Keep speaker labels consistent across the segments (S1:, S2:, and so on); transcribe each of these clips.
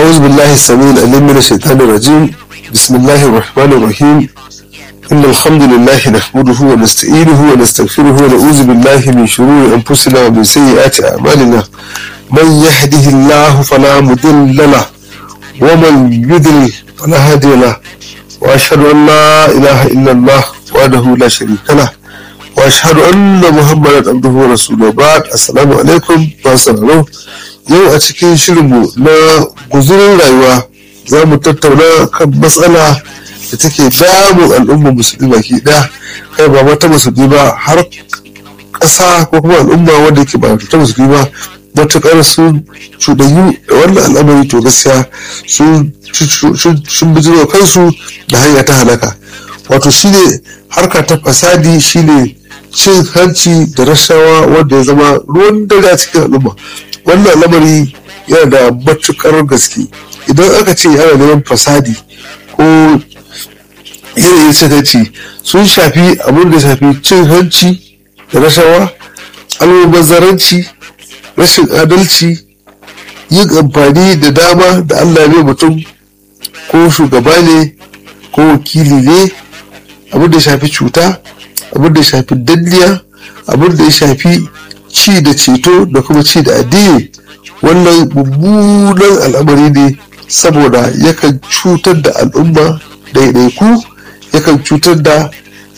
S1: أعوذ بالله السميع العليم من الشيطان الرجيم بسم الله الرحمن الرحيم إن الحمد لله نحمده ونستعينه ونستغفره ونعوذ بالله من شرور أنفسنا ومن سيئات أعمالنا من يهده الله فلا مضل له ومن يضلل فلا هادي له وأشهد أن لا إله إلا الله وحده لا شريك له وأشهد أن محمدا عبده ورسوله بعد السلام عليكم ورحمة الله yau a cikin shirinmu na guzurin rayuwa za mu tattauna kan matsala da take damun al'ummar musulmi baki ɗaya kai ba mata musulmi ba har ƙasa ko kuma al'umma wanda ke ba ta musulmi ba matuƙar sun cuɗanyu da wannan al'amari to gaskiya sun bijiro kansu da hanya ta halaka wato shine harka ta fasadi shine cin hanci da rashawa wanda ya zama ruwan dare a cikin al'umma wannan lamari yana da matukar gaske idan aka ce yana neman fasadi ko yanayin cin hanci sun shafi abin da shafi cin hanci da rashawa almubazzaranci rashin adalci yin amfani da dama da allah ne mutum ko shugaba ne ko wakili ne abin da ya shafi cuta abin da ya shafi danniya abin da ya shafi ci da ceto da kuma ci da addini wannan mummunan al'amari ne saboda yakan cutar da al'umma ɗaiɗaiku yakan cutar da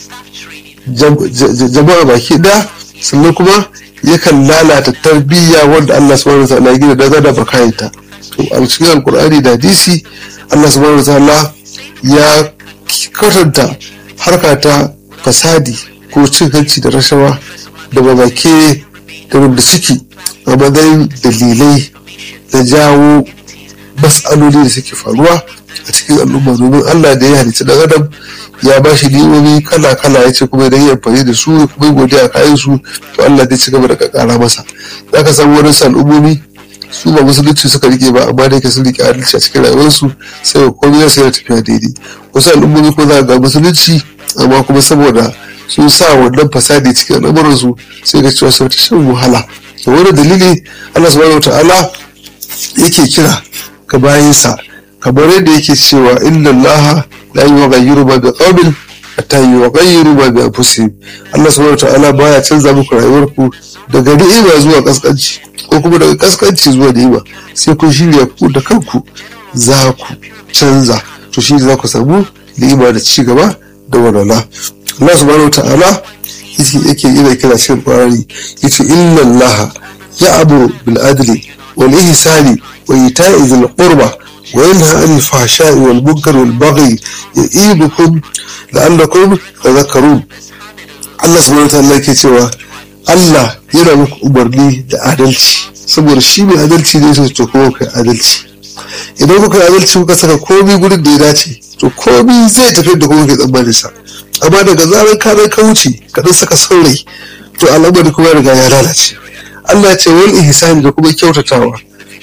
S1: jama'a baki ɗaya sannan kuma yakan lalata tarbiyya wanda Allah subhanahu wa ta'ala ya gina daga da bakayanta to a cikin alkur'ani da hadisi Allah subhanahu wa ta'ala ya kwatanta harka ta fasadi ko cin hanci da rashawa da babake da wanda suke a matsayin dalilai na jawo matsaloli da suke faruwa a cikin al'umma domin allah da ya halicci dan adam ya ba shi ni'imomi kala kala ya ce kuma idan ya amfani da su kuma godiya kayan su to allah zai ci gaba da kakara masa za ka samu wani al'ummomi su ba musulunci suka rike ba amma da yake sun rike adalci a cikin rayuwarsu sai komai ya sai tafiya daidai wasu al'ummomi ko za ga musulunci amma kuma saboda sun sa wannan fasadi cikin al'amuransu sai ga cewa sun shan wahala da wani dalili Allah subhanahu ta'ala yake kira ka bayansa kamar yadda yake cewa inna Allah la yughayyiru ma biqawmin hatta yughayyiru ma bi anfusihim Allah subhanahu ta'ala baya canza muku rayuwarku daga ni'ima zuwa kaskanci ko kuma daga kaskanci zuwa ni'ima sai kun shirya ku da kanku za ku canza to shi za ku samu ni'ima da ci gaba da walwala Allah subhanahu ta'ala yake yana kira cikin Qur'ani yace inna Allah ya'muru bil adli wal ihsani wa ita'i dhil qurba wa yanha 'anil fahsha'i wal munkari wal baghi ya'idukum la'allakum tadhakkarun Allah subhanahu ta'ala yake cewa Allah yana muku umarni da adalci saboda shi mai adalci ne sai to kuma kai adalci idan kuka adalci kuka saka komai gurin da ya dace to komai zai tafi da kuma ke tsammanin sa amma daga zarar ka ka wuce ka dan saka saurayi to al'amari kuma ya riga ya lalace Allah ce wal ihsani da kuma kyautatawa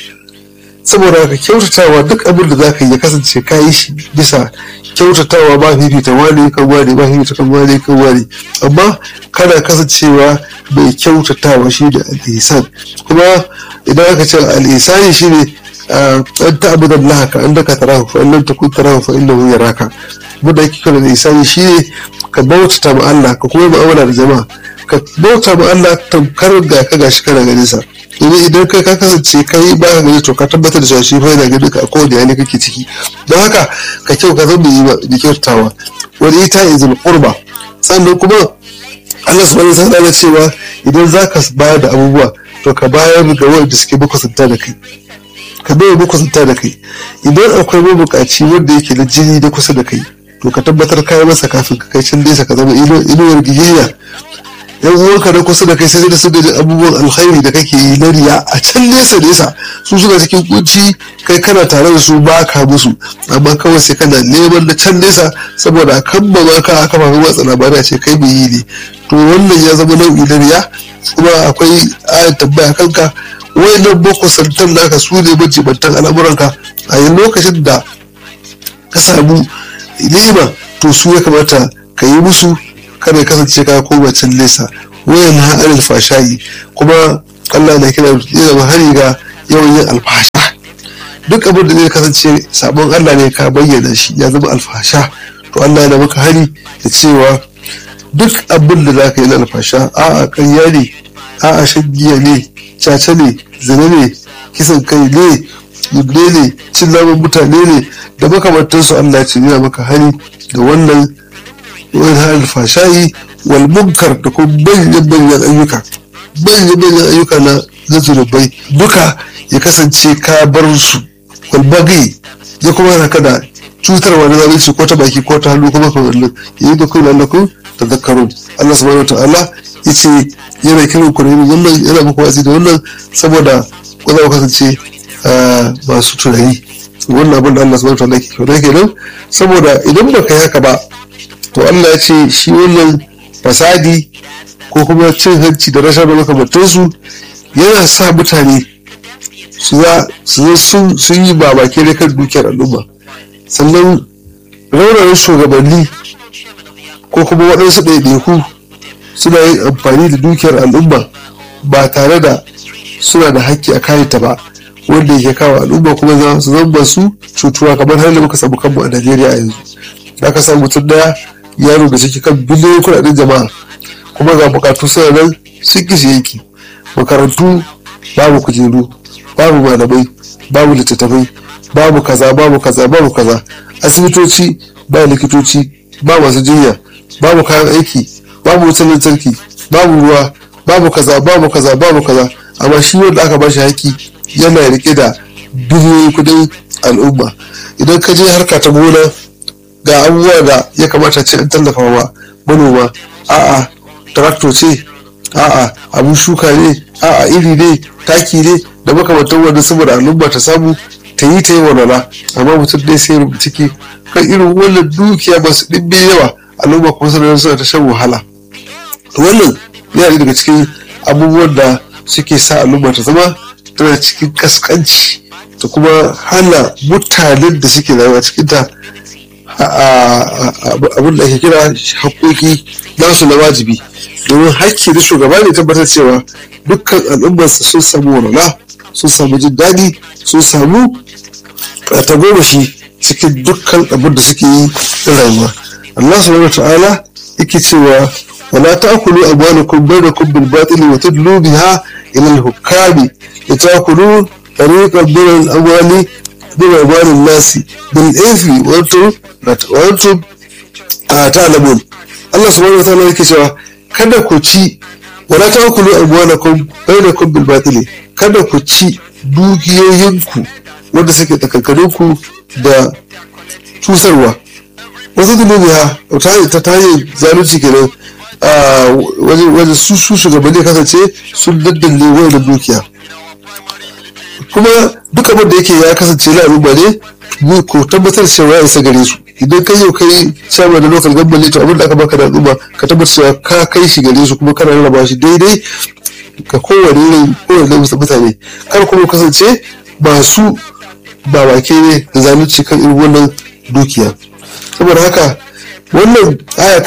S1: saboda ka kyautatawa duk abin da zaka yi ya kasance ka yi shi bisa kyautatawa ba fifita wani kan wani ba fifita kan wani kan wani amma kana kasancewa mai kyautatawa shi da al-ihsan kuma idan aka ce al-ihsani shine an ta'budu Allah ka annaka tarahu fa in lam takun tarahu fa innahu yaraka wanda yake kira da isani shi ne ka bautata ma Allah ka kuma mu'amala da jama'a ka bauta ma Allah tamkar da ka gashi kana ganin sa domin idan kai ka kasance kai ba ka gani to ka tabbatar da cewa shi fa yana ganin ka a kowane hali kake ciki don haka ka kyau ka zama yi da kyautawa wani ita izul qurba sannan kuma Allah subhanahu wa ta'ala cewa idan zaka bayar da abubuwa to ka bayar ga wanda suke makusanta da kai ka bai makusanta da kai idan akwai mabukaci wanda yake da jini da kusa da kai to ka tabbatar kayan masa kafin ka kai can nesa ka zama inuwar giyayya yan uwanka na kusa da kai sai da su da abubuwan alkhairi da kake yi na riya a can nesa nesa su suna cikin kunci kai kana tare da su ba ka musu amma kawai sai kana neman na can nesa saboda a kan ba ka a kafafen watsa labarai a ce kai mai yi ne to wannan ya zama nau'i na riya kuma akwai ayat tambaya kanka wayannan boko santan naka su ne majibantan al'amuranka a yin lokacin da ka samu ni'ima to su ya kamata ka yi musu kada ya kasance ka koma can nesa wayan na anil fashayi kuma Allah na kira zai zama hari ga yawan yin alfasha duk abin da zai kasance sabon Allah ne ka bayyana shi ya zama alfasha to Allah yana maka hari da cewa duk abin da za ka yi na alfasha a'a ƙarya ne a'a shan giya ne caca ne zina ne kisan kai ne yubne ne cin naman mutane ne da makamantansu Allah ce yana maka hari da wannan wani alfashayi wal munkar da kuma manyan manyan ayyuka manyan manyan ayyuka na na zunubai duka ya kasance ka bar su wal bagi ya kuma haka da cutarwa na zalunci ko ta baki ko ta hannu kuma kamar nan yayi da kuma lallaku tadhakkarun Allah subhanahu wataala yace yana kiran ku ne wannan yana muku wasi da wannan saboda ku za ku kasance masu tunani wannan abin da Allah subhanahu wataala ke kyauta kenan saboda idan ba ka yi haka ba to Allah ya ce shi wannan fasadi ko kuma cin hanci da rashin makamantansu yana sa mutane su zo sun yi babake da kan dukiyar al'umma sannan raurayin shugabanni ko kuma waɗansu ɗaiɗaiku suna yin amfani da dukiyar al'umma ba tare da suna da haƙƙi a kayanta ba wanda yake kawo al'umma kuma za su zamba su cutuwa kamar har da muka samu kanmu a najeriya yanzu da ka samu mutum daya yaro da suke kan biliyoyin kuɗaɗen jama'a kuma ga bukatu suna nan sun kishi yanki makarantu babu kujeru babu malamai babu littattafai babu kaza babu kaza babu kaza asibitoci ba likitoci ba masu jinya babu kayan aiki babu wutar lantarki babu ruwa babu kaza babu kaza babu kaza amma shi wanda aka bashi haƙƙi yana rike da biliyoyin kudin al'umma idan ka je harka ta gona ga abubuwa da ya kamata ce an tallafa wa manoma a'a traktor ce a'a abun shuka ne a'a iri ne taki ne da makamantan wanda saboda al'umma ta samu ta yi ta yi walwala amma mutum dai sai ciki kan irin wannan dukiya ba su ɗimbe yawa al'umma kuma suna suna ta shan wahala wannan yana daga cikin abubuwan da suke sa al'umma ta zama tana cikin kaskanci da kuma hana mutanen da suke rayuwa cikin ta abin da ake kira haƙoƙi nasu na wajibi domin hakki da shugaba ne tabbatar cewa dukkan al'ummarsa sun samu walwala sun samu jin daɗi sun samu tagomashi cikin dukkan abin da suke yi na rayuwa Allah subhanahu ta'ala yake cewa wala ta'kulu amwalakum bainakum bil batili wa tudlu biha ila al-hukami litakulu tariqan min al-amwali min amwali an-nasi bil ithmi wa antum wa antum ta'lamun Allah subhanahu ta'ala yake cewa kada ku ci wala ta'kulu amwalakum bainakum bil batili kada ku ci dukiyoyinku wanda suke tsakankaninku da cusarwa wasu dulubiya ta ta hanyar zalunci kenan wajen su su shugabanni kasance sun daddalle wayar da dukiya kuma duk abin da yake ya kasance na al'umma ne ko tabbatar cewa ya isa gare su idan kai yau kai shawarar da lokal gambali to abin da aka baka da al'umma ka tabbatar cewa ka kai shi gare su kuma kana rarraba shi daidai ga kowane rai kowane mutane kar kuma kasance masu ba wake ne da zalunci kan irin wannan dukiya saboda haka wannan aya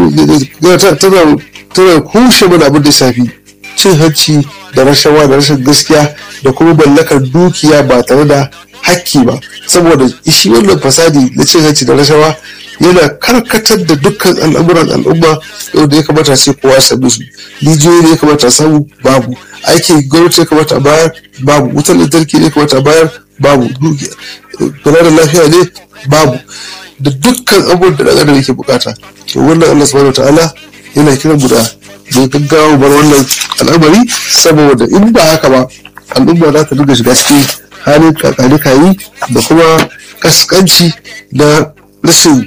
S1: tana tana kushe mana abin da shafi cin hanci da rashawa da rashin gaskiya da kuma mallakar dukiya ba tare da hakki ba saboda shi wannan fasadi na cin hanci da rashawa yana karkatar da dukkan al'amuran al'umma yau da ya kamata ce kowa sami su rijiyoyi ne ya kamata samu babu aikin gwamnati ya kamata bayar babu wutar lantarki ne ya kamata bayar babu kula da lafiya ne babu da dukkan abubuwan da ɗan yake bukata to wannan Allah subhanahu ta'ala yana kiran mu da mai gaggawa bar wannan al'amari saboda in ba haka ba al'umma za ta dinga shiga cikin halin kakani kayi da kuma kaskanci da rashin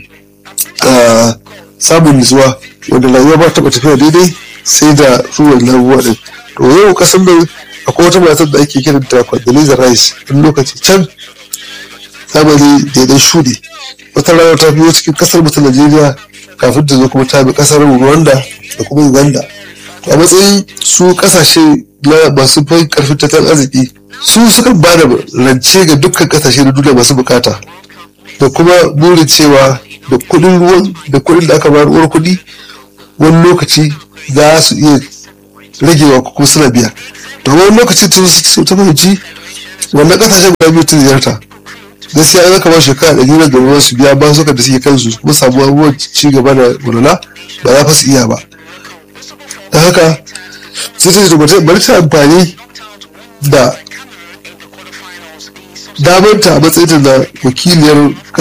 S1: samun nutsuwa wanda rayuwa ba taɓa tafiya daidai sai da ruwan labuwa din to yau kasan nan akwai wata matar da ake kiranta Condoleezza Rice wani lokaci can zamani daidai shuɗe wata rana ta biyo cikin kasar mu ta Najeriya kafin ta zo kuma ta bi kasar Rwanda da kuma Uganda a matsayin su kasashe na masu fai karfin tattalin arziki su suka ba da rance ga dukkan kasashe na duniya masu bukata da kuma burin cewa da kuɗin ruwan da kuɗin da aka bayar uwar kuɗi wani lokaci za su iya ragewa ko kuma suna biya to wani lokacin ta fahimci wannan kasashen guda biyu ta ziyarta gaskiya an zaka ba shekara ɗari na gaba su biya ba suka da suke kansu kuma samu abubuwan ci gaba da walwala ba za fa su iya ba ta haka sai ta ce bari ta amfani da damanta a matsayin na wakiliyar